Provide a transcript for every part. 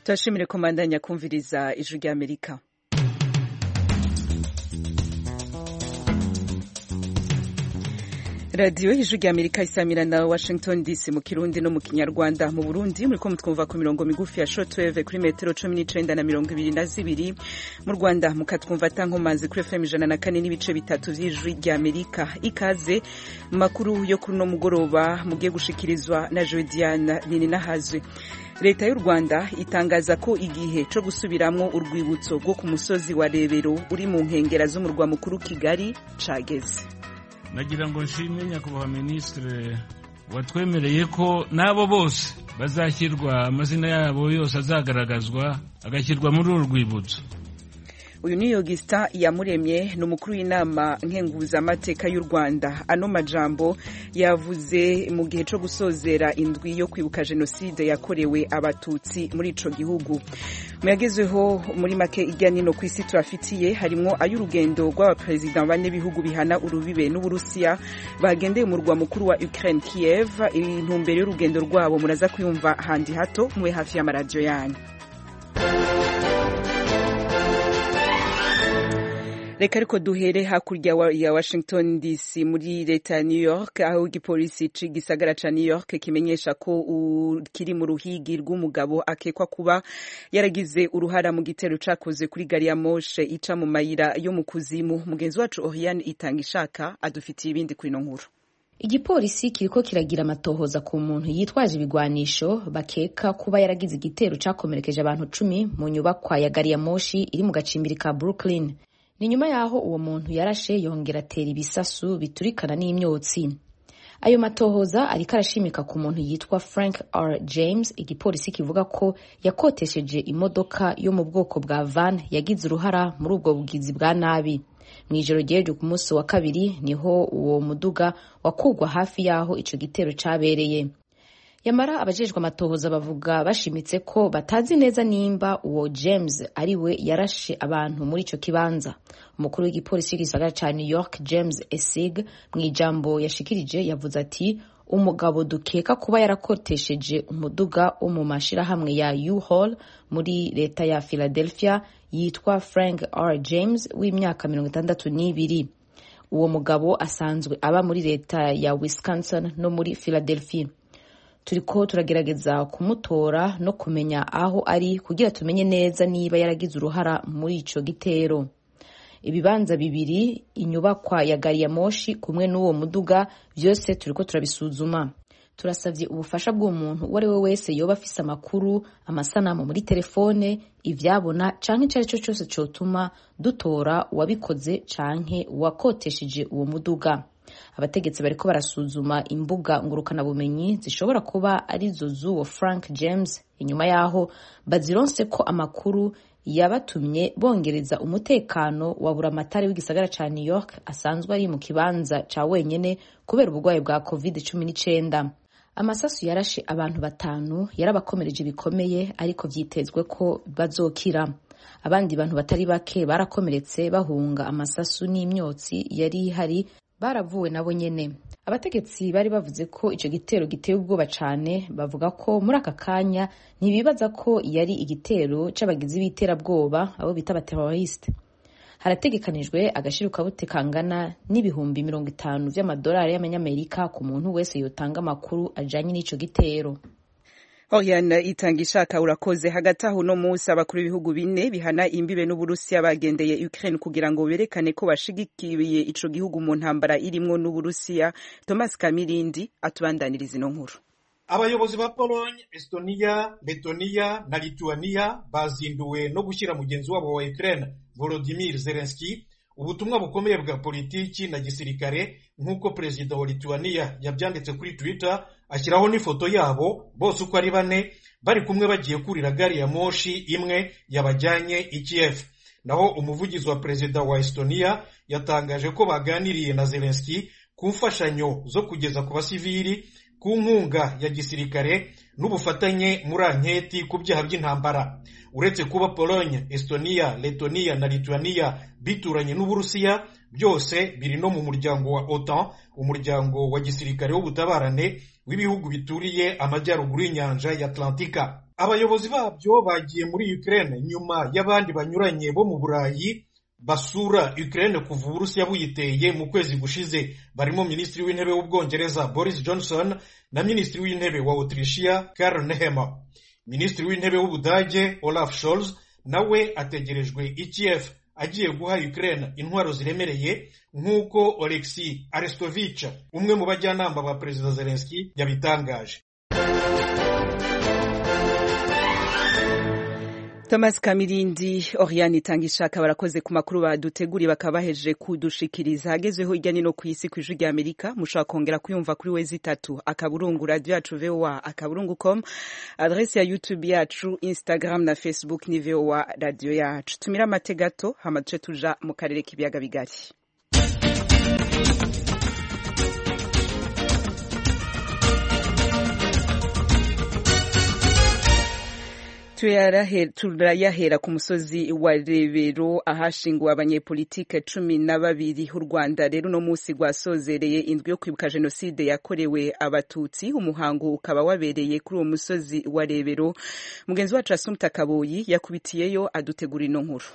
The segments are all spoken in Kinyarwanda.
turashimire ko mwandanya kumviriza ijwi ry'amerika radiyo y'ijwi ry'amerika isamira na washington dc mu kirundi no mu kinyarwanda mu burundi muri ko mutwumva ku mirongo migufi ya shotweve kuri metero cumi n'icenda na mirongo ibiri na zibiri mu rwanda mukatwumva atankomanzi kuri fm ijana na kane n'ibice bitatu vy'ijwi ry'amerika ikaze makuru yo kuri uno mugoroba mugiye gushikirizwa na jodiana nininahazwe leta y'u rwanda itangaza ko igihe co gusubiramwo urwibutso rwo ku musozi wa rebero uri mu nkengera z'umurwa mukuru kigali cageze nagira ngo nshimire nyakubahwa minisitiri watwemereye ko n'abo bose bazashyirwa amazina yabo yose azagaragazwa agashyirwa muri uru rwibutso uyu ni yogisita yamuremye ni umukuru w'inama nkenguzamateka y'u rwanda ano majambo yavuze mu gihe cyo gusozera indwi yo kwibuka jenoside yakorewe abatutsi muri ico gihugu mu yagezweho muri make ijya nino ku isi turafitiye harimo ay'urugendo rw'abaperezida bane b'ibihugu bihana urubibe n'uburusiya bagendeye umurwa mukuru wa ukraine kiev intumbero y'urugendo rwabo muraza kwiyumva handi hato mube hafi y'amaradiyo yanyu reka ariko duhere hakurya ya washington dc muri leta ya new york aho igipolisi gisagara ca new york kimenyesha ko kiri mu ruhigi rw'umugabo akekwa kuba yaragize uruhara mu gitero cakoze kuri gari ya moshe ica mu mayira yo mu kuzimu mugenzi wacu oriane itanga ishaka adufitiye ibindi kuri ino nkuru igipolisi kiriko kiragira amatohoza ku muntu yitwaje ibigwanisho bakeka kuba yaragize igitero cakomerekeje abantu cumi mu nyubakwa ya gari ya moshi iri mu gacimbiri ka brooklyn ni nyuma y'aho uwo muntu yarashe yongera atera ibisasu biturikana n'imyotsi ayo matohoza ariko arashimika ku muntu yitwa frank r james igipolisi kivuga ko yakotesheje imodoka yo mu bwoko bwa van yagize uruhara muri ubwo bugizi bwa nabi mu ijoro ryejo ku munsi wa kabiri niho uwo muduga wakugwa hafi y'aho ico gitero cabereye yamara abajejwe amatohoza bavuga bashimitse ko batazi neza nimba uwo james ariwe yarashe abantu muri icyo kibanza umukuru w'igipolisi w'igisagara cya new york james esig mu ijambo yashikirije yavuze ati umugabo dukeka kuba yarakotesheje umuduga wo mu mashirahamwe ya u-hall muri leta ya philadelphia yitwa frank r james w'imyaka mirongo itandatu n'ibiri uwo mugabo asanzwe aba muri leta ya wisconsin no muri philadelphia turiko turagerageza kumutora no kumenya aho ari kugira tumenye neza niba yaragize uruhara muri ico gitero ibibanza bibiri inyubakwa ya gari ya moshi kumwe n'uwo muduga vyose turiko turabisuzuma turasavye ubufasha bw'umuntu uwo ari we wese yoba afise amakuru amasanamu muri telefone ivyabona canke ico ari cyo cose cotuma dutora uwabikoze canke uwakotesheje uwo muduga abategetsi bariko barasuzuma imbuga ngurukanabumenyi zishobora kuba arizo z'uwo frank james inyuma y'aho bazironse ko amakuru yabatumye bongereza umutekano wa buramatari w'igisagara ca new york asanzwe ari mu kibanza ca wenyene kubera uburwayi bwa covid cumi n'icenda amasasu yarashe abantu batanu yarabakomereje bikomeye ariko vyitezwe ko bazokira abandi bantu batari bake barakomeretse bahunga amasasu n'imyotsi yari ihari baravuwe nabo nyene abategetsi bari bavuze ko ico gitero giteye ubwoba cane bavuga ko muri aka kanya ntibibaza ko yari igitero c'abagizi b'iterabwoba abo bita abateroriste harategekanijwe agashirukabute kangana n'ibihumbi mirongo itanu vy'amadolari y'amanyamerika ku muntu wese yotanga amakuru ajanye n'ico gitero Oriana itanga ishaka urakoze hagati aho no munsi abakuru b'ibihugu bine bihana imbibe n'uburusiya bagendeye Ukraine kugira ngo berekane ko bashigikiye ico gihugu mu ntambara irimwo n'uburusiya Thomas Kamirindi atubandaniriza ino nkuru abayobozi ba pologne estonia letoniya na lituaniya bazinduwe no gushyira mugenzi wabo wa ukraine volodimir zelenski ubutumwa bukomeye bwa politiki na gisirikare nk'uko perezida wa lituaniya yabyanditse kuri twitter ashyiraho n'ifoto yabo bose uko ari bane bari kumwe bagiye kurira gari ya moshi imwe yabajyanye i Kiev naho umuvugizi wa perezida wa Estonia yatangaje ko baganiriye na Zelensky ku mfashanyo zo kugeza ku basivili ku nkunga ya gisirikare n'ubufatanye muri anketi ku byaha by'intambara uretse kuba pologne estonia letonia na lituania bituranye n'uburusiya byose biri no mu muryango wa otan umuryango wa gisirikare w'ubutabarane w'ibihugu bituriye amajyaruguru y'inyanja ya atlantika abayobozi babyo bagiye muri Ukraine nyuma y'abandi banyuranye bo mu Burayi basura Ukraine kuva Uburusiya buyiteye mu kwezi gushize barimo Minisitiri w'Intebe w'Ubwongereza Boris Johnson na Minisitiri w'Intebe wa Autrichia Karl Nehammer Minisitiri w'Intebe w'Ubudage Olaf Scholz nawe ategerejwe i Kiev agiye guha Ukraine intwaro ziremereye nk'uko Oleksi Arestovich umwe mu bajyanama ba Perezida Zelensky yabitangaje Thomas Kamirindi Oriane itanga ishaka barakoze ku makuru baduteguriye bakaba bahejeje kudushikiriza hagezeho hirya nino ku isi ku ijwi rya Amerika mushobora kongera kuyumva kuri wezi itatu akaburungu radio yacu VOA akaburungu com adresse ya YouTube yacu Instagram na Facebook ni VOA radio yacu tumira amategato hamaduce tuja mu karere k'ibiyaga bigari turayahera ku musozi wa rebero ahashinguwe abanyepolitike cumi na babiri u rwanda rero uno munsi rwasozereye indwi yo kwibuka jenoside yakorewe abatutsi umuhango ukaba wabereye kuri uwo musozi wa rebero mugenzi wacu asumta kaboyi yakubitiyeyo adutegura ino nkuru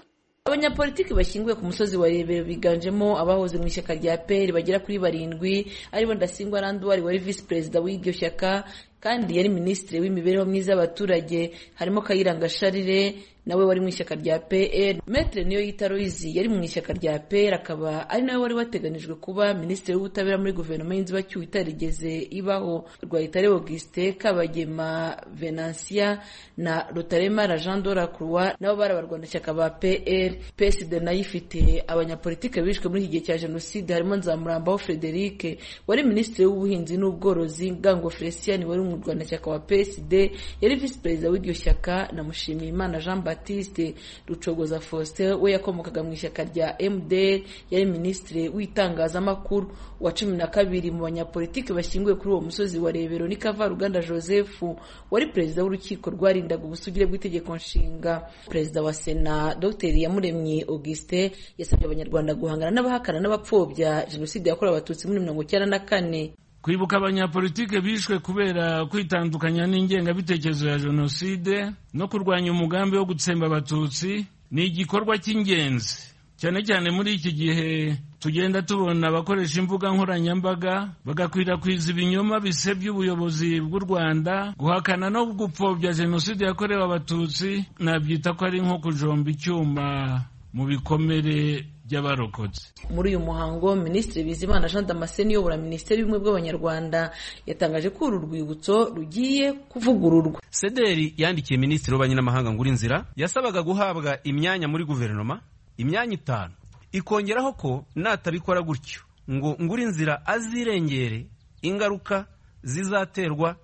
abanyapolitiki bashyinguye ku musozi wa rebero biganjemo abahoze mu ishyaka rya peri bagera kuri barindwi aribo ndasingwa randuwari wari visi perezida w'iryo shyaka kandi yari minisitiri w'imibereho myiza y'abaturage harimo kayiranga sharire nawe wari mu ishyaka rya pr metre niyo yita loyizi yari mu ishyaka rya pr akaba ari nawe wari wateganijwe kuba minisitiri w'ubutabera muri guverinoma y'inzibacyuho itarigeze ibaho rwayitare auguste kabagema venansiya na rutaremara jean dora croix nabo bari abarwanashyaka ba pr psd nayo ifite abanyapolitike bishwe muri iki gihe cya jenoside harimo nzamurambaho frederic wari minisitiri w'ubuhinzi n'ubworozi ngango felicien wari mu murwanashyaka wa psd yari visi perezida w'iryo shyaka na mushimiyimana jean batiste rucogoza faustin we yakomokaga mu ishyaka rya mdr yari minisitiri w'itangazamakuru wa cumi na kabiri mu banyapolitiki bashyinguye kuri uwo musozi wa rebero ni kavaruganda joseph wari perezida w'urukiko rwarindaga ubusugire bw'itegeko nshinga perezida wa sena dr yamuremye auguste yasabye abanyarwanda guhangana n'abahakana n'abapfobya jenoside yakorewe abatutsi muri mirongo icyenda na kane kwibuka abanyapolitike bishwe kubera kwitandukanya n'ingengabitekerezo ya jenoside no kurwanya umugambi wo gutsemba abatutsi ni igikorwa cy'ingenzi cyane cyane muri iki gihe tugenda tubona abakoresha imbuga nkoranyambaga bagakwirakwiza ibinyoma bisebya ubuyobozi bw'u rwanda guhakana no gupfobya jenoside yakorewe abatutsi nabyita ko ari nko kujomba icyuma mu bikomere by'abarokotse muri uyu muhango minisitiri bizimana jean damascene uyobora minisiteri y'ubumwe bw'abanyarwanda yatangaje ko uru rwibutso rugiye kuvugururwa sederi yandikiye minisitiri w'ububanyi n'amahanga ngura inzira yasabaga guhabwa imyanya muri guverinoma imyanya itanu ikongeraho ko natabikora gutyo ngo ngura inzira azirengere ingaruka zizaterwa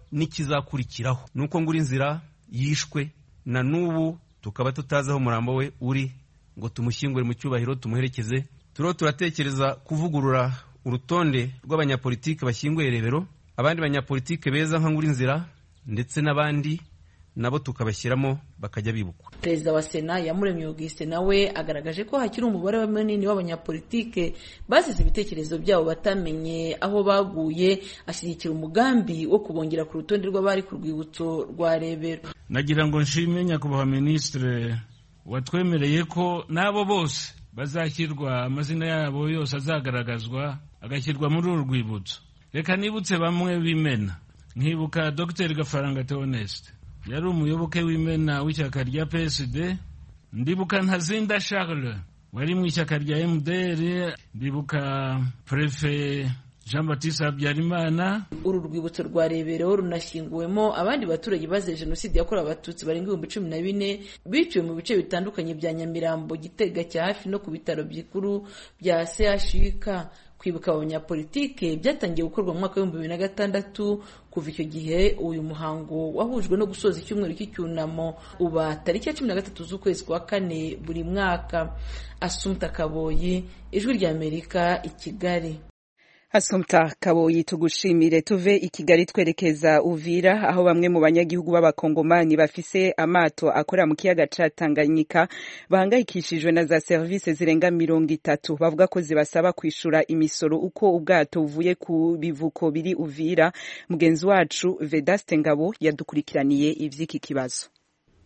n'ikizakurikiraho nuko ngura inzira yishwe na n'ubu tukaba tutazi aho umurambo we uri ngo tumushyingure mu cyubahiro tumuherekeze turiho turatekereza kuvugurura urutonde rw'abanyapolitike bashyinguye rebero abandi banyapolitike beza nka nkurinzira ndetse n'abandi nabo tukabashyiramo bakajya bibukwa perezida wa sena yamuremye augustin nawe agaragaje ko hakiri umubare munini w'abanyapolitike basize ibitekerezo byabo batamenye aho baguye ashyigikira umugambi wo kubongera ku rutonde rw'abari ku rwibutso rwa rebero nagira ngo nshime nyakubahwa minisitire watwemereye ko n'abo bose bazashyirwa amazina yabo yose azagaragazwa agashyirwa muri uru rwibutso reka nibutse bamwe b'imena nkibuka dr gafaranga theoneste yari umuyoboke w'imena w'ishyaka rya psd ndibuka ntazinda charles wari mu ishyaka rya mdr ndibuka prefe jean batiste habyarimana uru rwibutso rwa rebero runashyinguwemo abandi baturage bazize jenoside yakorewe abatutsi barenga ibihumbi cumi na bine biciwe mu bice bitandukanye bya nyamirambo gitega cya hafi no ku bitaro bikuru bya chuk kwibuka abanyapolitike byatangiye gukorwa mu mwaka w'ibihumbi bibiri na gatandatu kuva icyo gihe uyu muhango wahujwe no gusoza icyumweru cy'icyunamo uba tariki ya cumi na gatatu z'ukwezi kwa kane buri mwaka asumta kaboyi ijwi ry'amerika i kigali Asumta Kaboyi tugushimire tuve i Kigali twerekeza Uvira aho bamwe mu banyagihugu b'abakongomani bafise amato akora mu kiyaga ca Tanganyika bahangayikishijwe na za service zirenga mirongo itatu bavuga ko zibasaba kwishura imisoro uko ubwato buvuye ku bivuko biri Uvira mugenzi wacu Vedaste Ngabo yadukurikiraniye ivy'iki kibazo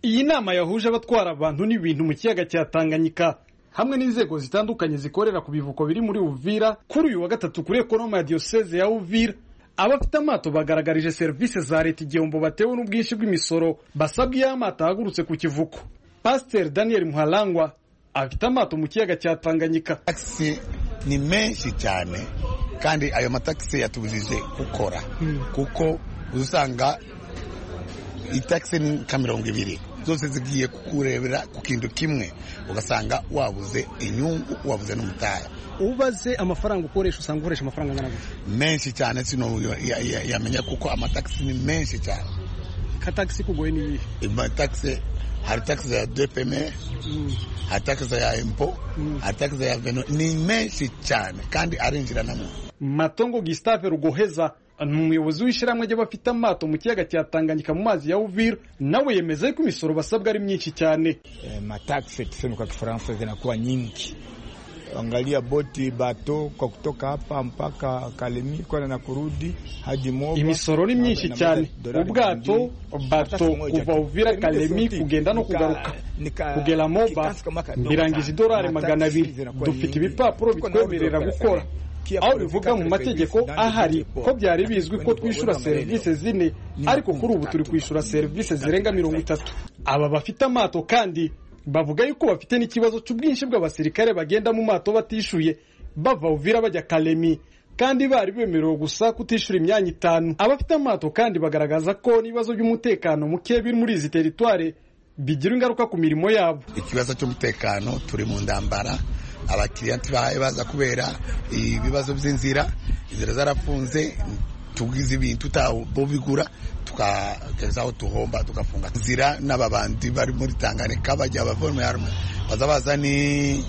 iyi nama yahuje abatwara abantu n'ibintu mu kiyaga cya tanganyika hamwe n'inzego zitandukanye zikorera ku bivuko biri muri uvira kuri uyu wa gatatu kuri ekonoma ya diyoseze ya uvira abafite amato bagaragarije serivisi za leta igihombo batewe n'ubwinshi bw'imisoro basabwa iyo amato ahagurutse ku kivuko pasiteri daniel muharangwa afite amato mu kiyaga cya tanganyika takisi ni menshi cyane kandi ayo matakisi yatubujije gukora kuko uzasanga itakisi ni nka mirongo ibiri zose zigiye kukurebera ku kintu kimwe ugasanga wabuze inyungu wabuze n'umutaya ubaze amafaranga ukoresha usanga ukoresha amafaranga angana gutya menshi cyane sino ya- ya- ya- yamenya kuko amatakisi ni menshi cyane ka tagisi kugoye ni iyihe amatakisi hari takisi ya depeme hari takisi ya empo hari takisi ya veno ni menshi cyane kandi arinjira na muntu matongo gisitave rugoheza ni umuyobozi w'ishyirahamwe ry'abafite amato mu kiyaga cya tanganyika mu mazi ya uvira nawe yemeza yuko imisoro basabwa ari myinshi cyane Eh, mataksi tuseme kwa Kifaransa zinakuwa nyingi. Angalia boti bato kwa kutoka hapa mpaka Kalemi kwenda na kurudi hadi Moba. imisoro ni myinshi Na- cyane na- na- ubwato bato Hata kuva kimoja. uvira kalemi Nilizote, kugenda no nika- kugaruka nika- kugera moba kikasi kama kadogo birangije sana. idolari Mataksi magana abiri zinakuwa dufite nyingi. ibipapuro Tuko na bitwemerera order gukora Kia aho kwa bivuga mu Republika mategeko Republika ahari Republika ko byari Republika bizwi ko Republika twishyura Republika serivisi zine Ni ariko kuri ubu makumyatatu. turi kwishyura serivisi zirenga mirongo itatu aba bafite amato kandi bavuga yuko bafite n'ikibazo cy'ubwinshi bw'abasirikare bagenda mu mato batishyuye bava uvira bajya kalemi kandi bari bemerewe gusa kutishyura imyanya itanu abafite amato kandi bagaragaza ko n'ibibazo by'umutekano muke biri muri izi teritware bigira ingaruka ku mirimo yabo ikibazo cy'umutekano turi mu ndambara abakiriya ntibahaye baza kubera ibibazo by'inzira inzira zarafunze tugize ibintu tutabigura tukageza aho tuhomba tugafunga inzira n'ababandi bari muri tanganyika bajya abavomerarumwe baza baza ni-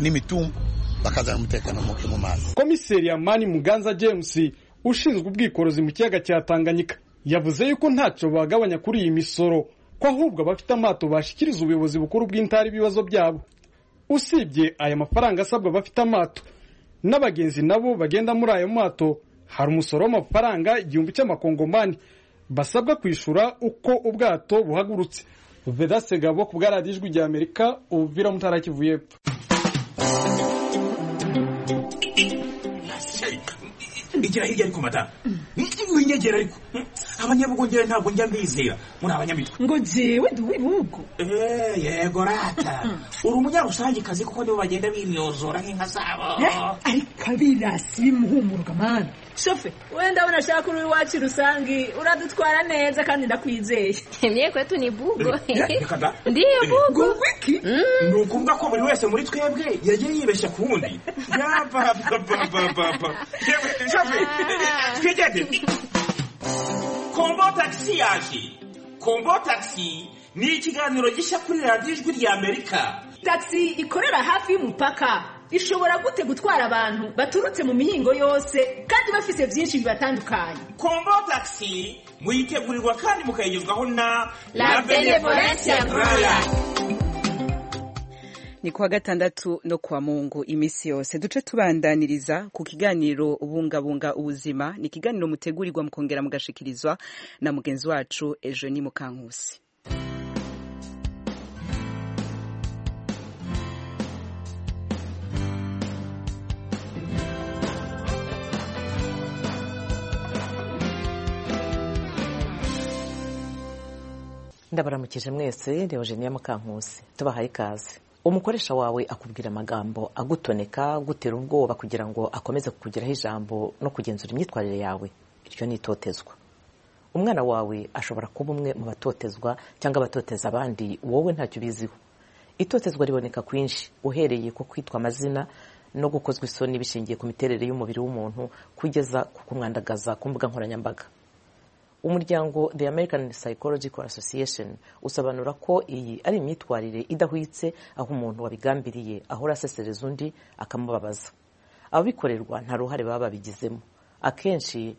n'imitumba bakazana umutekano muke mu mazi komiseri Mani muganza james ushinzwe ubwikorezi mu kiyaga cya tanganyika yavuze yuko ntacyo bagabanya kuri iyi misoro ko ahubwo abafite amato bashikiriza ubuyobozi bukuru bw'intara ibibazo byabo usibye aya mafaranga asabwa abafite amato n'abagenzi nabo bagenda muri ayo mato hari umusoro w'amafaranga igihumbi cy'amakongomani basabwa kwishyura uko ubwato buhagurutse vedase gabo ku bwaradiyo ijwi rya amerika ubuvira mutara kivu y'epfo igera hirya ariko madamu winyegera ariko abanyabugongera ntabwo njya mbizera muri abanyamitwe ngo njyewe ndi uw'ibihugu Eh, yego rata uri umunyarusangikazi kuko nibo bagenda bimyozora nk'inka zabo ariko abirasi bimuhumuruka mana shofe wenda ndabona ashaka uri iwacu rusange uradutwara neza kandi ndakwizeye Mie kwetu ni bugo. Reka da. Ndiyo bugo. wiki ni ukuvuga ko buri wese muri twebwe yagiye yibeshya ku wundi yapapapapapa twigende kombo tagisi yaje kombo tagisi ni ikiganiro gishya kuri radiyo ijwi rya amerika tagisi ikorera hafi y'umupaka ishobora gute gutwara abantu baturutse mu mihingo yose kandi bafite byinshi bibatandukanye kombo tagisi muyitegurirwa kandi mukayigezwaho na La Benevolencia Royal. ni kuwa gatandatu no kuwa mungu iminsi yose duce tubandaniriza ku kiganiro bungabunga ubuzima ni ikiganiro mutegurirwa mukongera mugashikirizwa na mugenzi wacu ejo ni mukankusi ndabaramukije mwese reba jeniya mukankusi tubahaye ikaze umukoresha wawe akubwira amagambo agutoneka agutera ubwoba kugira ngo akomeze kukugiraho ijambo no kugenzura imyitwarire yawe iryo ni itotezwa umwana wawe ashobora kuba umwe mu batotezwa cyangwa abatoteza abandi wowe ntacyo ubiziho itotezwa riboneka kwinshi uhereye ku kwitwa amazina no gukozwa isoni bishingiye ku miterere y'umubiri w'umuntu kugeza ku kumwandagaza ku mbuga nkoranyambaga umuryango the american psychological association usobanura ko iyi ari imyitwarire idahwitse aho umuntu wabigambiriye ahora asesereza undi akamubabaza ababikorerwa nta ruhare baba babigizemo akenshi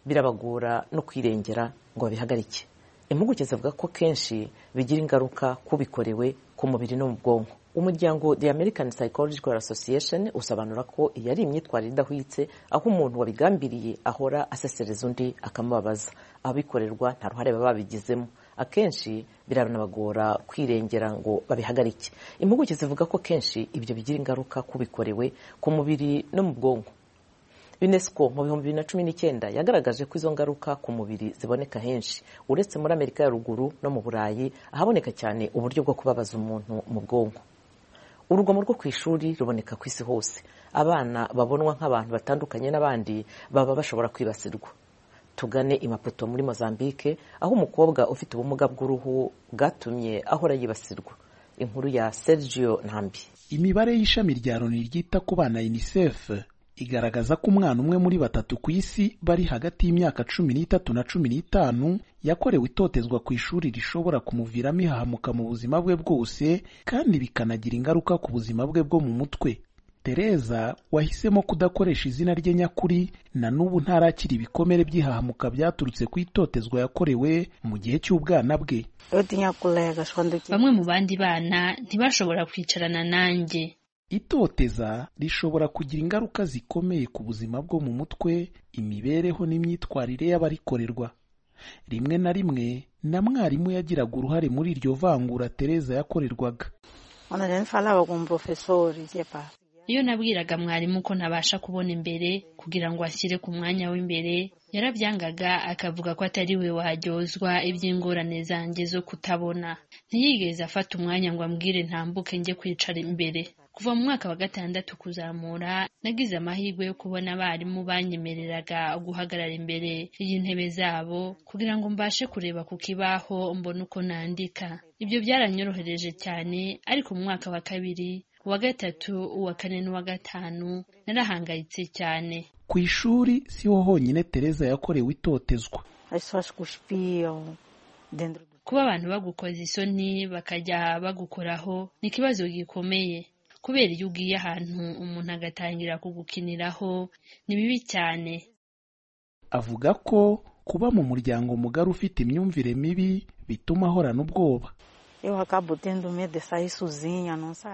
birabagora no kwirengera ngo babihagarike impuguke zivuga ko kenshi bigira ingaruka kubikorewe ku mubiri no mu bwonko umuryango the american psychological association usobanura ko iyi ari imyitwarire idahwitse aho umuntu wabigambiriye ahora asesereza undi akamubabaza abikorerwa nta ruhare baba babigizemo akenshi biranabagora kwirengera ngo babihagarike impuguke zivuga ko kenshi ibyo bigira ingaruka ku bikorewe ku mubiri no mu bwonko unesco mu bihumbi bibiri na cumi n'icyenda yagaragaje ko izo ngaruka ku mubiri ziboneka henshi uretse muri amerika ya ruguru no mu burayi ahaboneka cyane uburyo bwo kubabaza umuntu mu bwonko urugomo rwo ku ishuri ruboneka ku isi hose abana babonwa nk'abantu batandukanye n'abandi baba bashobora kwibasirwa tugane imapoto muri mozambique aho umukobwa ufite ubumuga bw'uruhu bwatumye ahora yibasirwa inkuru ya sergio ntambi imibare y'ishami rya loni ryita ku bana unicef igaragaza ko umwana umwe muri batatu ku isi bari hagati y'imyaka cumi n'itatu na cumi n'itanu yakorewe itotezwa ku ishuri rishobora kumuviramo ihahamuka mu buzima bwe bwose kandi bikanagira ingaruka ku buzima bwe bwo mu mutwe tereza wahisemo kudakoresha izina rye nyakuri na n'ubu ntarakira ibikomere by'ihahamuka byaturutse ku itotezwa yakorewe mu gihe cy'ubwana bwe bamwe mu bandi bana ntibashobora kwicarana nanjye itoteza rishobora kugira ingaruka zikomeye ku buzima bwo mu mutwe imibereho n'imyitwarire y'abarikorerwa rimwe na rimwe na mwarimu yagiraga uruhare muri iryo vangura tereza yakorerwaga iyo nabwiraga mwarimu ko ntabasha kubona imbere kugira ngo ashyire ku mwanya w'imbere yarabyangaga akavuga ko atari we waharyozwa iby'ingorane zanjye zo kutabona ntiyigeze afata umwanya ngo ambwire ntambuke njye kwicara imbere kuva mu mwaka wa gatandatu kuzamura nagize amahirwe yo kubona abarimu banyemereraga guhagarara imbere y'intebe zabo kugira ngo mbashe kureba ku kibaho mbone uko nandika ibyo byaranyorohereje cyane ariko mu mwaka wa kabiri uwa gatatu uwa kane n'uwa gatanu narahangayitse cyane ku ishuri siho honyine tereza yakorewe itotezwa kuba abantu bagukoza isoni bakajya bagukoraho ni ikibazo gikomeye kubera iyo ugiye ahantu umuntu agatangira kugukiniraho ni bibi cyane avuga ko kuba mu muryango mugari ufite imyumvire mibi bituma ahorana ubwoba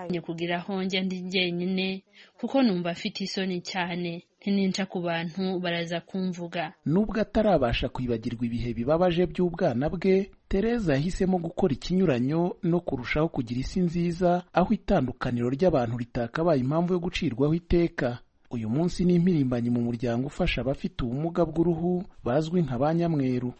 njye kugira aho njya ndi jyenyine kuko numva afite isoni cyane ntininca ku bantu baraza kumvuga nubwo atarabasha kwibagirwa ibihe bibabaje by'ubwana bwe tereza yahisemo gukora ikinyuranyo no kurushaho kugira isi nziza aho itandukaniro ry'abantu ritakabaye impamvu yo gucirwaho iteka uyu munsi ni impirimbanyi mu muryango ufasha abafite ubumuga bw'uruhu bazwi nka ba nyamweru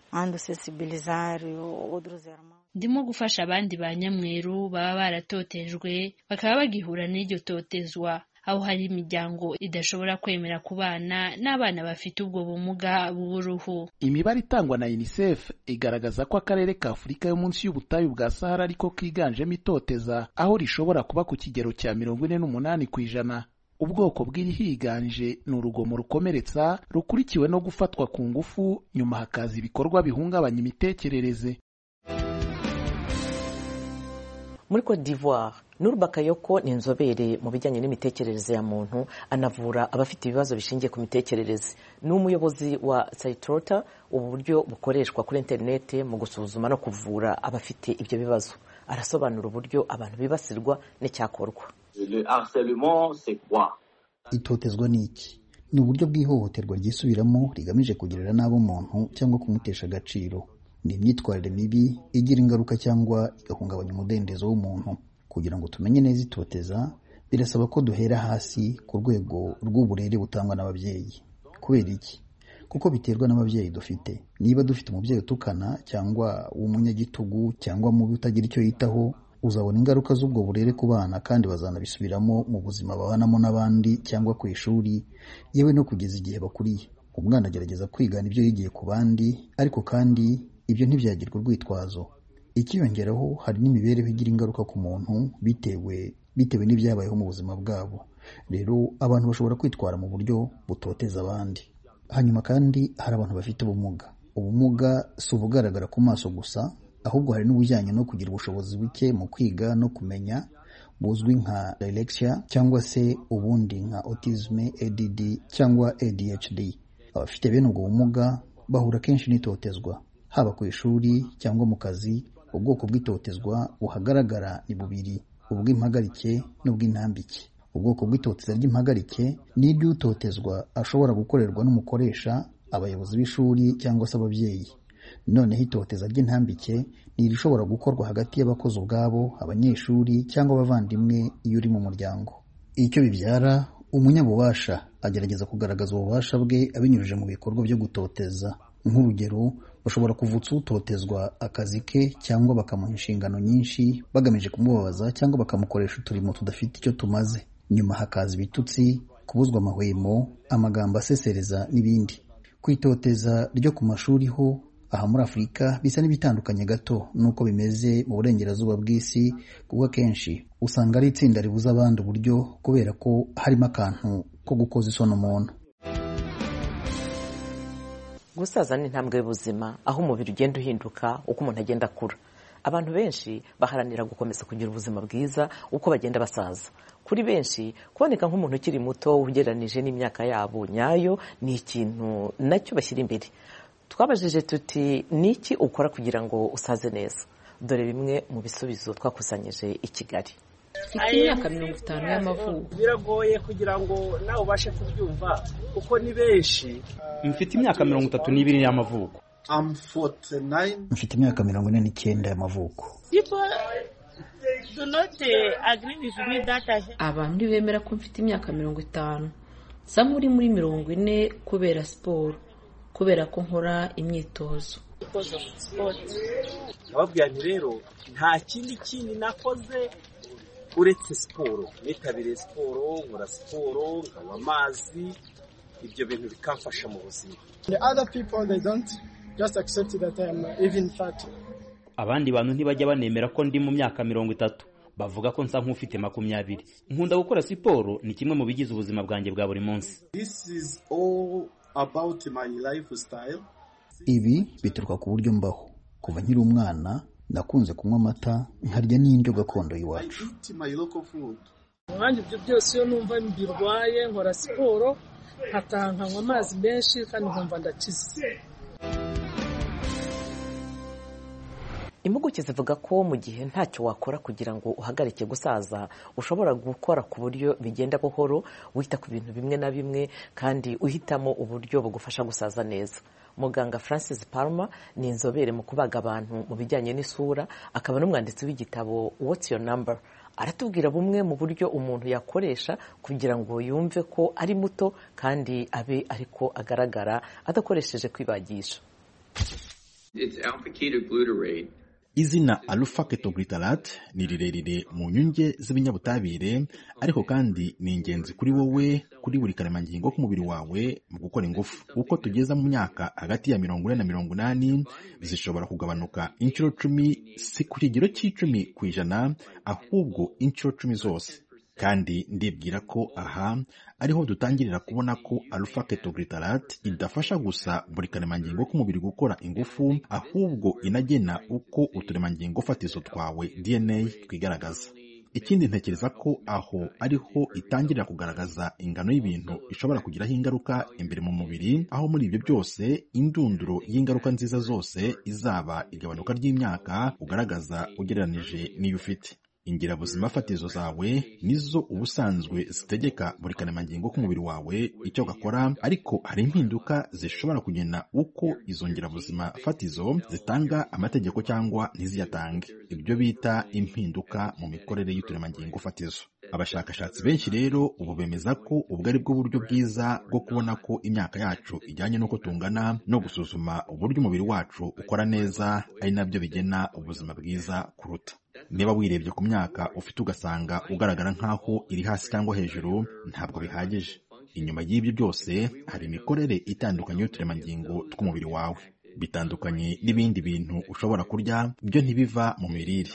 ndimo gufasha abandi ba nyamweru baba baratotejwe bakaba bagihura n'iryo totezwa aho hari imiryango idashobora kwemera ku bana n'abana bafite ubwo bumuga bw'uruhu imibare itangwa na unicef igaragaza ko akarere ka afurika yo munsi y'ubutayu bwa sahara ariko kiganjemo itoteza aho rishobora kuba ku kigero cya mirongo ine n'umunani ku ijana ubwoko bw'irihiganje ni urugomo rukomeretsa rukurikiwe no gufatwa ku ngufu nyuma hakaza ibikorwa bihungabanya imitekerereze muri cote d'ivoire nurba kayoko ni inzobere mu bijyanye n'imitekerereze ya muntu anavura abafite ibibazo bishingiye ku mitekerereze ni umuyobozi wa sayitorota ubu buryo bukoreshwa kuri interinete mu gusuzuma no kuvura abafite ibyo bibazo arasobanura uburyo abantu bibasirwa n'icyakorwa itotezwa ni iki ni uburyo bw'ihohoterwa ryisubiramo rigamije kugirira nabi umuntu cyangwa kumutesha agaciro ni imyitwarire mibi igira ingaruka cyangwa igahungabanya umudendezo w'umuntu kugira ngo tumenye neza itoteza birasaba ko duhera hasi ku rwego rw'uburere butangwa n'ababyeyi kubera iki kuko biterwa n'ababyeyi dufite niba dufite umubyeyi utukana cyangwa w'umunyagitugu cyangwa mubi utagira icyo yitaho uzabona ingaruka z'ubwo burere ku bana kandi bazanabisubiramo mu buzima babanamo n'abandi cyangwa ku ishuri yewe no kugeza igihe bakuriye umwana agerageza kwigana ibyo yigiye ku bandi ariko kandi ibyo ntibyagirwa urwitwazo ikiyongeraho hari n'imibereho igira ingaruka ku muntu bitewe bitewe n'ibyabayeho mu buzima bwabo rero abantu bashobora kwitwara mu buryo butoteza abandi hanyuma kandi hari abantu bafite ubumuga ubumuga si ubugaragara ku maso gusa ahubwo hari n'ubujyanye no kugira ubushobozi buke mu kwiga no kumenya buzwi nka dyslexia cyangwa se ubundi nka autism ADD cyangwa ADHD abafite bene ubwo bumuga bahura kenshi n'itotezwa haba ku ishuri cyangwa mu kazi ubwoko bw'itotezwa buhagaragara ni bubiri ubw'impagarike n'ubw'intambike ubwoko bw'itoteza ry'impagarike ni iry'utotezwa ashobora gukorerwa n'umukoresha abayobozi b'ishuri cyangwa se ababyeyi noneho itoteza ry'intambike ni irishobora gukorwa hagati y'abakozi ubwabo abanyeshuri cyangwa abavandimwe iyo uri mu muryango icyo bibyara umunyabubasha agerageza kugaragaza ububasha bwe abinyujije mu bikorwa byo gutoteza nk'urugero bashobora kuvutsa utotezwa akazi ke cyangwa bakamuha inshingano nyinshi bagamije kumubabaza cyangwa bakamukoresha uturimo tudafite icyo tumaze nyuma hakaza ibitutsi kubuzwa amahwemo amagambo asesereza n'ibindi kwitoteza ryo ku mashuri ho aha muri afurika bisa n'ibitandukanye gato n'uko bimeze mu burengerazuba bw'isi kuko akenshi usanga ari itsinda ribuza abandi uburyo kubera ko harimo akantu ko gukoza isoni umuntu gusaza ni intambwe y'ubuzima aho umubiri ugenda uhinduka uko umuntu agenda akura abantu benshi baharanira gukomeza kugira ubuzima bwiza uko bagenda basaza kuri benshi kuboneka nk'umuntu ukiri muto ugereranije n'imyaka yabo nyayo ni ikintu nacyo bashyira imbere twabajije tuti ni iki ukora kugira ngo usaze neza dore bimwe mu bisubizo twakusanyije i kigali Mfite imyaka mirongo itanu y'amavuko biragoye kugira ngo nawe ubashe kubyumva kuko ni benshi mfite imyaka mirongo itatu n'ibiri y'amavuko mfite imyaka mirongo ine n'icyenda y'amavuko abantu ntibemera ko mfite imyaka mirongo itanu sam uri muri mirongo ine kubera siporo kubera ko nkora imyitozo ndababwira nti rero nta kindi kindi nakoze uretse siporo nitabiriye siporo nkora siporo nkanywa amazi ibyo bintu bikamfasha mu buzima abandi bantu ntibajya banemera ko ndi mu myaka mirongo itatu bavuga ko nsa nk'ufite makumyabiri nkunda gukora siporo ni kimwe mu bigize ubuzima bwanjye bwa buri munsi ibi bituruka ku buryo mbaho kuva nkiri umwana nakunze kunywa amata nkarya n'indyo gakondo y'iwacu umwanya ibyo byose iyo numva mbirwaye nkora siporo nkataha nkanywa amazi menshi kandi nkumva ndakize impuguke zivuga ko mu gihe ntacyo wakora kugira ngo uhagarike gusaza ushobora gukora ku buryo bigenda buhoro wita ku bintu bimwe na bimwe kandi uhitamo uburyo bugufasha gusaza neza muganga francis palmer ni inzobere mu kubaga abantu mu bijyanye n'isura akaba n'umwanditsi w'igitabo what's your number aratubwira bumwe mu buryo umuntu yakoresha kugira ngo yumve ko ari muto kandi abe ariko agaragara adakoresheje kwibagisha izina alpha ketoglutarate ni rirerire mu nyunge z'ibinyabutabire ariko kandi ni ingenzi kuri wowe kuri buri karemangingo k'umubiri wawe mu gukora ingufu uko tugeza mu myaka hagati ya mirongo ine na mirongo inani zishobora kugabanuka inshuro cumi si ku kigero cy'icumi ku ijana ahubwo inshuro cumi zose kandi ndibwira ko aha ariho dutangirira kubona ko alpha ketoglutarate idafasha gusa buri karemangingo k'umubiri gukora ingufu ahubwo inagena uko uturemangingo fatizo twawe dna twigaragaza ikindi ntekereza ko aho ariho itangirira kugaragaza ingano y'ibintu ishobora kugiraho ingaruka imbere mu mubiri aho muri ibyo byose indunduro y'ingaruka nziza zose izaba igabanuka ry'imyaka ugaragaza ugereranije n'iyo ufite ingirabuzima fatizo zawe nizo ubusanzwe zitegeka buri karemangingo k'umubiri wawe icyo gakora ariko hari impinduka zishobora kugena uko izo ngirabuzima fatizo zitanga amategeko cyangwa ntiziyatange ibyo bita impinduka mu mikorere y'uturemangingo fatizo abashakashatsi benshi rero ubu bemeza ko ubwo ari bwo buryo bwiza bwo kubona ko imyaka yacu ijyanye n'uko tungana no gusuzuma uburyo umubiri wacu ukora neza ari nabyo bigena ubuzima bwiza kuruta niba wirebye ku myaka ufite ugasanga ugaragara nk'aho iri hasi cyangwa hejuru ntabwo bihagije inyuma y'ibyo byose hari imikorere itandukanye y'uturemangingo tw'umubiri wawe bitandukanye n'ibindi bintu ushobora kurya byo ntibiva mu mirire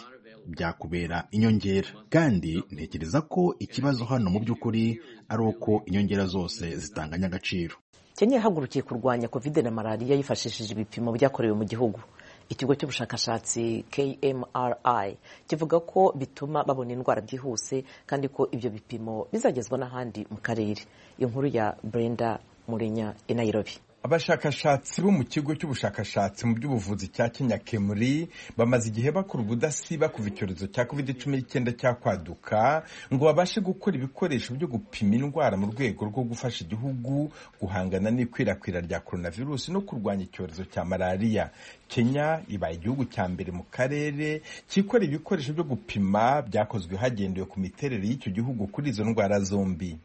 byakubera inyongera kandi ntekereza ko ikibazo hano mu by'ukuri ari uko inyongera zose zitanganya agaciro kenya yahagurukiye kurwanya kovide na malariya yifashishije ibipimo byakorewe mu gihugu ikigo cy'ubushakashatsi KMRI kivuga ko bituma babona indwara byihuse kandi ko ibyo bipimo bizagezwa n'ahandi mu karere inkuru ya Brenda Murenya i Nairobi abashakashatsi bo mu kigo cy'ubushakashatsi mu by'ubuvuzi cya kenya kemuri bamaze igihe bakora ubudasiba kuva icyorezo cya covid cumi n'icyenda cyakwaduka ngo babashe gukora ibikoresho byo gupima indwara mu rwego rwo gufasha igihugu guhangana n'ikwirakwira rya coronavirus no kurwanya icyorezo cya malariya kenya ibaye igihugu cya mbere mu karere cyikora ibikoresho byo gupima byakozwe hagendewe ku miterere y'icyo gihugu kuri izo ndwara zombi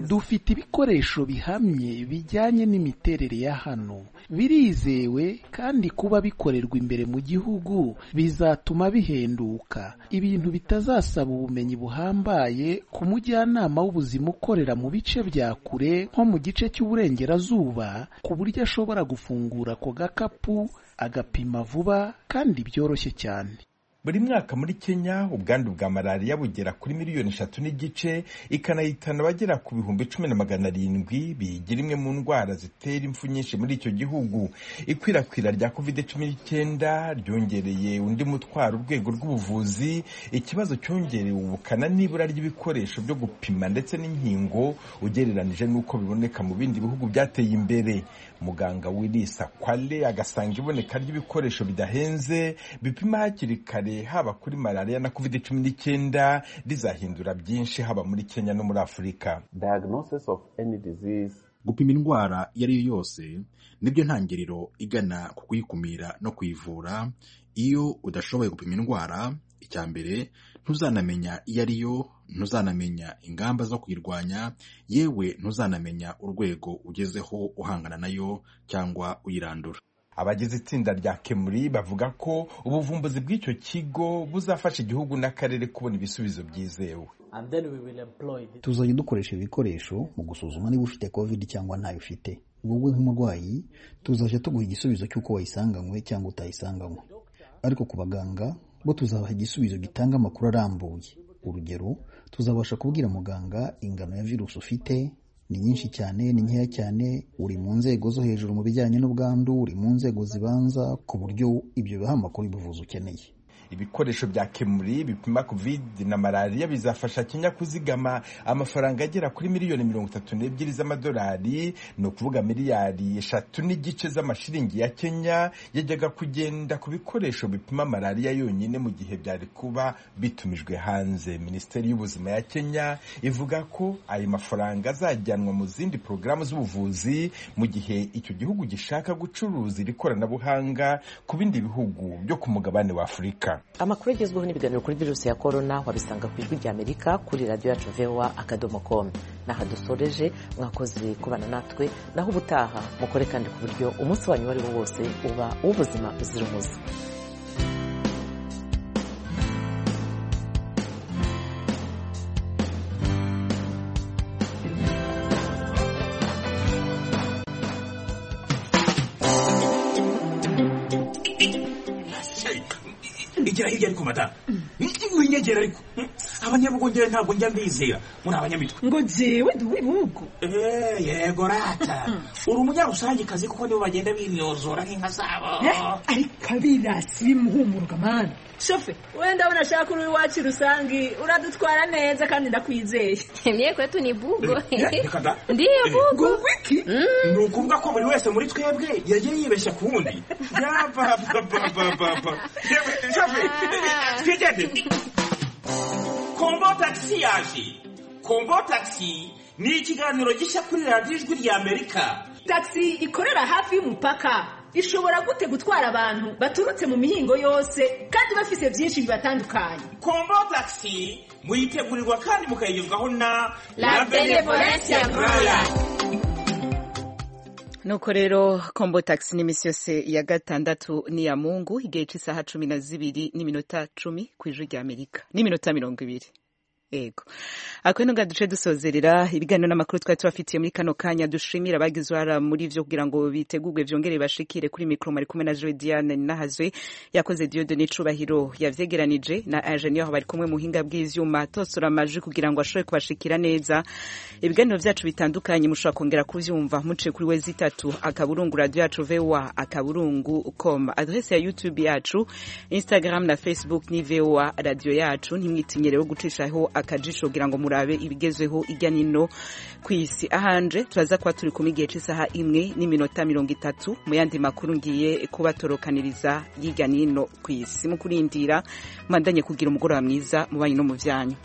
dufite ibikoresho bihamye bijyanye n'imiterere ya hano birizewe kandi kuba bikorerwa imbere mu gihugu bizatuma bihenduka ibintu bitazasaba ubumenyi buhambaye ku mujyanama w'ubuzima ukorera mu bice bya kure nko mu gice cy'uburengerazuba ku buryo ashobora gufungura ako gakapu agapima vuba kandi byoroshye cyane buri mwaka muri kenya ubwandu bwa malariya bugera kuri miliyoni eshatu n'igice ikanahitana abagera ku bihumbi cumi na magana arindwi biyigira imwe mu ndwara zitera impfu nyinshi muri icyo gihugu ikwirakwira rya covid cumi n'icyenda ryongereye undi mutwaro urwego rw'ubuvuzi ikibazo cyongerewe ubukana n'ibura ry'ibikoresho byo gupima ndetse n'inkingo ugereranije n'uko biboneka mu bindi bihugu byateye imbere muganga wirisa kwale agasanga iboneka ry'ibikoresho bidahenze bipima hakiri kare kare haba kuri malariya na covid cumi n'icyenda rizahindura byinshi haba muri kenya no muri afurika gupima indwara iyo ari yo yose nibyo ntangiriro igana ku kuyikumira no kuyivura iyo udashoboye gupima indwara icya mbere ntuzanamenya iyo ari yo ntuzanamenya ingamba zo kuyirwanya yewe ntuzanamenya urwego ugezeho uhangana nayo cyangwa uyirandura abagize itsinda rya kemuri bavuga ko ubuvumbuzi bw'icyo kigo buzafasha igihugu n'akarere kubona ibisubizo byizewe tuzajya dukoresha ibikoresho mu gusuzuma niba ufite covid cyangwa ntayo ufite wowe nk'umurwayi tuzajya tuguha igisubizo cy'uko wayisanganywe cyangwa utayisanganywe ariko ku baganga bo tuzabaha igisubizo gitanga amakuru arambuye urugero tuzabasha kubwira muganga ingano ya virusi ufite ni nyinshi cyane ni nkeya cyane uri mu nzego zo hejuru mu bijyanye n'ubwandu uri mu nzego zibanza ku buryo ibyo biha amakuru y'ubuvuzi ukeneye ibikoresho bya kemuri bipima covid na malariya bizafasha kenya kuzigama amafaranga agera kuri miliyoni mirongo itatu n'ebyiri z'amadolari ni ukuvuga miliyari eshatu n'igice z'amashiringi ya kenya yajyaga kugenda ku bikoresho bipima malariya yonyine mu gihe byari kuba bitumijwe hanze minisiteri y'ubuzima ya kenya ivuga ko ayo mafaranga azajyanwa mu zindi porogaramu z'ubuvuzi mu gihe icyo gihugu gishaka gucuruza iri koranabuhanga ku bindi bihugu byo ku mugabane wa afurika amakuru agezweho n'ibiganiro kuri virusi ya korona wabisanga ku ijwi ry'amerika kuri radiyo yacu vewa akadomo komu n'aha dusoreje mwakoze kubana natwe naho ubutaha mukore kandi ku buryo umunsi wanyu uwo ari wo wose uba uw'ubuzima buzira umuze igera hirya ariko madamu winyegera ariko abanyabugongera ntabwo njya mbizera muri abanyamitwe ngo jyewe ndi uw'ibihugu Eh, yego rata uri umunyarusangiekazi kuko nibo bagenda binyozora nk'inka zabo ariko abirasi bimuhumura kamana shofe wenda unashaka uri iwacu rusange uradutwara neza kandi ndakwizeye Mie kwetu ni bugo. reka da Ndiyo bugo. iki ni ukuvuga ko buri wese muri twebwe yagiye yibeshya ku wundi yabababababa twigende kombo tagisi yaje kombo tagisi ni ikiganiro gishya kuri radiyo ijwi ry'amerika tagisi ikorera hafi y'umupaka ishobora gute gutwara abantu baturutse mu mihingo yose kandi bafite byinshi bibatandukanye kombo tagisi muyitegurirwa kandi mukayigezwaho na La Benevolencia Royal. nuko rero kombo taxi n'iminsi yose ya gatandatu ni iya mungu igihe cy'isaha cumi na zibiri n'iminota cumi ku ijwi ry'amerika n'iminota mirongo ibiri yego akaba nubwo duce dusozerera ibiganiro n'amakuru twari tubafitiye muri kano kanya dushimira abagize uruhara muri byo kugira ngo bitegurwe byongere bashikire kuri mikoro bari kumwe na joe diane nahazwe yakoze diode n'icubahiro yavyegeranije na ingenieur bari kumwe mu buhinga bw'ivyuma atosora amajwi kugira ngo ashobore kubashikira neza ibiganiro byacu bitandukanye mushobora kongera kuvyumva muciye kuri we zitatu akaburungu radio yacu voa akaburungu com adrese ya youtube yacu instagram na facebook ni voa radio yacu ntimwitinye rero gucishaho akajisho kugira ngo murabe ibigezweho ijya nino ku isi ahanje turaza kuba turi kumwe igihe cy'isaha imwe n'iminota mirongo itatu mu yandi makuru ngiye kubatorokaniriza y'ijya nino ku isi mu kurindira mubandanye kugira umugoroba mwiza mu banyu no mu byanyu